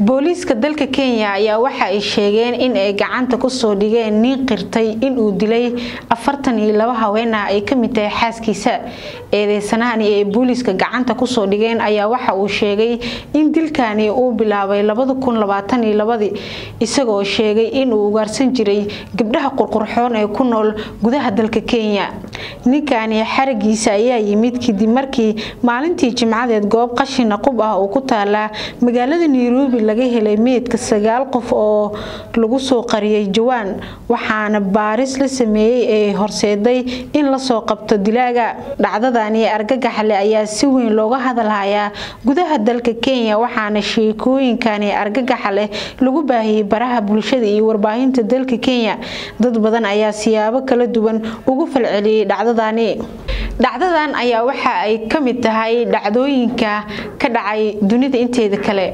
booliiska dalka kenya ayaa waxa ay sheegeen in ay gacanta kusoo dhigeen nin qirtay inuu dilay afartan iyo laba haween ah ay kamid tahay xaaskiisa eedeysanahani ay booliiska gacanta kusoo dhigeen ayaa waxa uu sheegay in dilkani uu bilaabay labada kun labaatan iyo labadii isagoo sheegay inuu ugaarsan jiray gabdhaha qurqurxoon ee ku nool gudaha dalka kenya ninkani xaragiisa ayaa yimid kadib markii maalintii jimcadeed goob qashina qub ah oo ku taala magaalada nairobi laga helay meydka sagaal qof oo lagu soo qariyay jawaan waxaana baaris la sameeyey ee horseeday in lasoo qabto dilaaga dhacdadani argagaxle ayaa si weyn looga hadalhayaa gudaha dalka kenya waxaana sheekooyinkani argagaxa leh lagu baahiyey baraha bulshada iyo warbaahinta dalka kenya dad badan ayaa siyaabo kala duwan ugu falceliyey dhacdadani dhacdadan ayaa waxa ay ka mid tahay dhacdooyinka ka dhacay dunida inteeda kale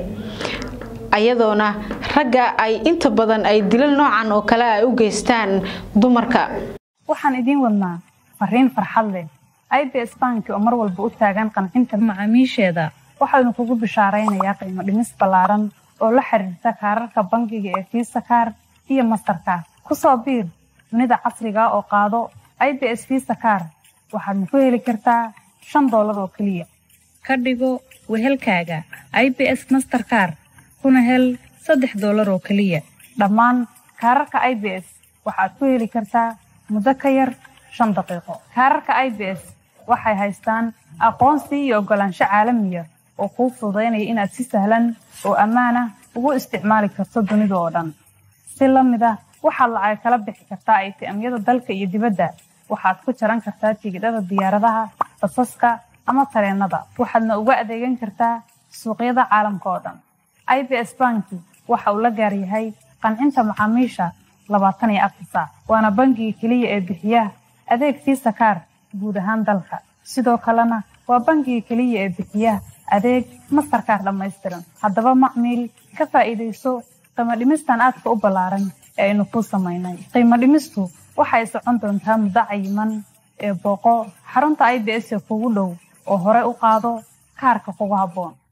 ayadoona ragga ay inta badan ay dilal noocan oo kale ay u geystaan dumarka waxaan idiin wadnaa fariin farxad leh ibs banki oo mar walba u taagan qancinta macaamiisheeda waxaanu kugu bishaaraynayaa qiimo dhimis ballaaran oo la xiriirta kaararka bangiga ee fiisa kaar iyo mastarkaar ku soo biir dunida casriga oo qaado ibs fiisa kaar waxaadna ku heli kartaa shan doolar oo keliya ka dhigo wehelkaaga ibs masterkaar kuna hel saddex doolar oo keliya dhammaan kaararka i b s waxaad ku heli kartaa muddo ka yar shan daqiiqo kaararka i b s waxay haystaan aqoonsi iyo oggolaansho caalamiya oo kuu fududaynaya inaad si sahlan oo ammaanah ugu isticmaali karto dunida oo dhan si la mid ah waxaad lacag kala bixi kartaa aytiamyada dalka iyo dibadda waxaad ku jaran kartaa tigidhada diyaaradaha basaska ama tareennada waxaadna uga adeegan kartaa suuqyada caalamka oo dhan i b s banki waxa uu la gaar yahay qancinta macaamiisha labaatan iyo afar saac waana bangiga keliya ee bixiya adeeg fiisa kaar guud ahaan dalka sidoo kalena waa bangiga keliya ee bixiya adeeg mastarkaar dhammaystiran haddaba macmiil ka faa'iidayso qiimo dhimistan aadka u ballaaran ee aynu kuu samaynay qiimo dhimistu waxay socon doontaa muddo cayiman ee booqo xarunta i b s ee kugu dhow oo hore u qaado kaarka kugu habboon